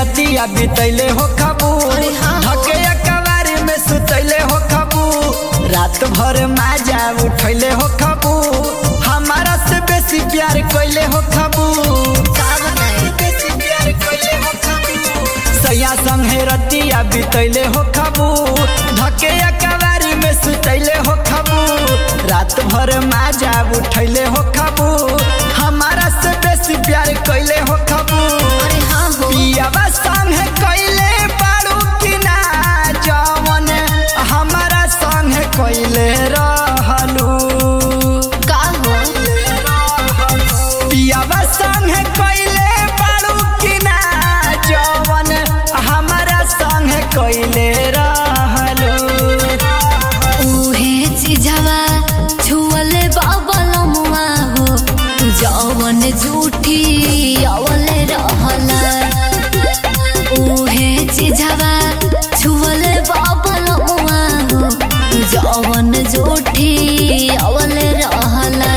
रतिया बितैले हो खबू अरे हाँ हो। धके कवारी में सुतैले हो खबू रात भर माजा उठैले हो खबू हमारा से बेसी प्यार कैले हो खबू का बताई बेसी प्यार कैले हो खबू सैया संगे रतिया बितैले हो खबू धके कवारी में सुतैले हो खबू रात भर माजा उठैले हो खबू हमारा से बेसी प्यार कैले हो खबू अरे हाँ हो पियावा संगे कैले बारू कि ना जवन हमारा संगे कैले रहलू का हो पियावा संगे कैले बारू कि ना जवन हमारा संगे कैले रहलू उहे चिझवा छुअले बाबलमुआ हो तू जवन झूठी अवले रहला उहे चिझवा छुअले बाबलमुआ हो तू जवन झूठी अवले रहला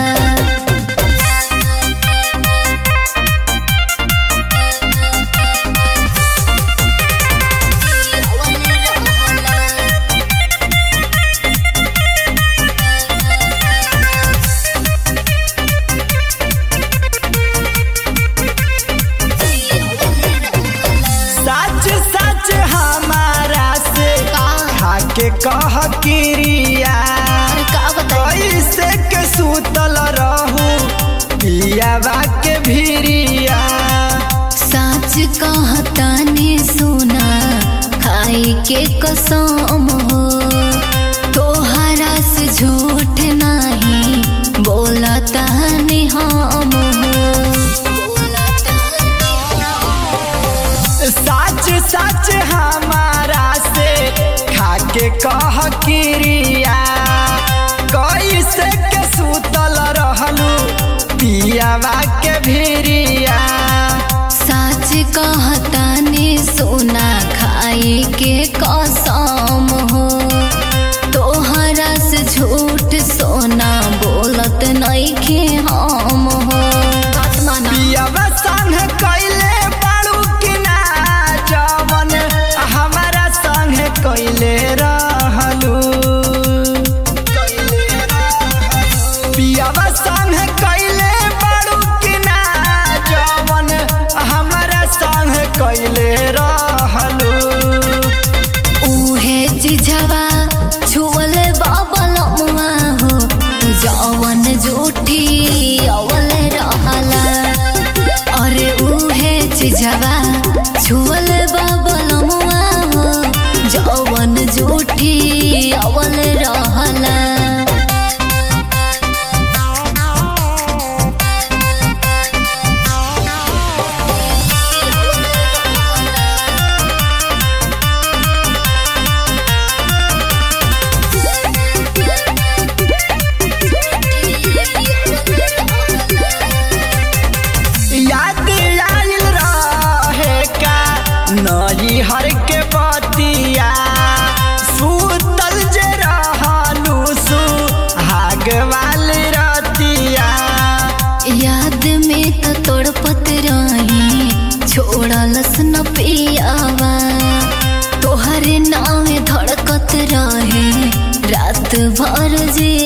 सच सच हमारा से का खाके कह किरिया अरे का बताई कैसे के सुतल रहू पियावा के भिरिया सच कहता ने सुना खाई के कसम हो तोहरा से झूठ नहीं बोलता ने हम सच सच हमारा से खाके कह किरिया कैसे के सुतल रहलू पियावा के भिरिया सच कहता ने सुना खाई के कसम हो तोहरा से झूठ सोना बोलत नहीं के हम हो पियावा संग कैले बारू कि ना जवन हमारा संग कैले रहलू पियावा संग कैले बारू कि ना जवन हमारा संग कैले रहलू उहे चिझवा छुअले बाबलमुआ हो तू जवन झूठी अवल रहला अरे उहे चिझवा छुअले बाबलमुआ हो जवन झूठी अवल रहला याद आइल रहे का नई हर के बतिया सुतल जे रहलू सु हाग वाली रतिया याद में तो तड़पत रही छोड़लस न पियावा तोहरे नाम धड़कत रहे रात भर जे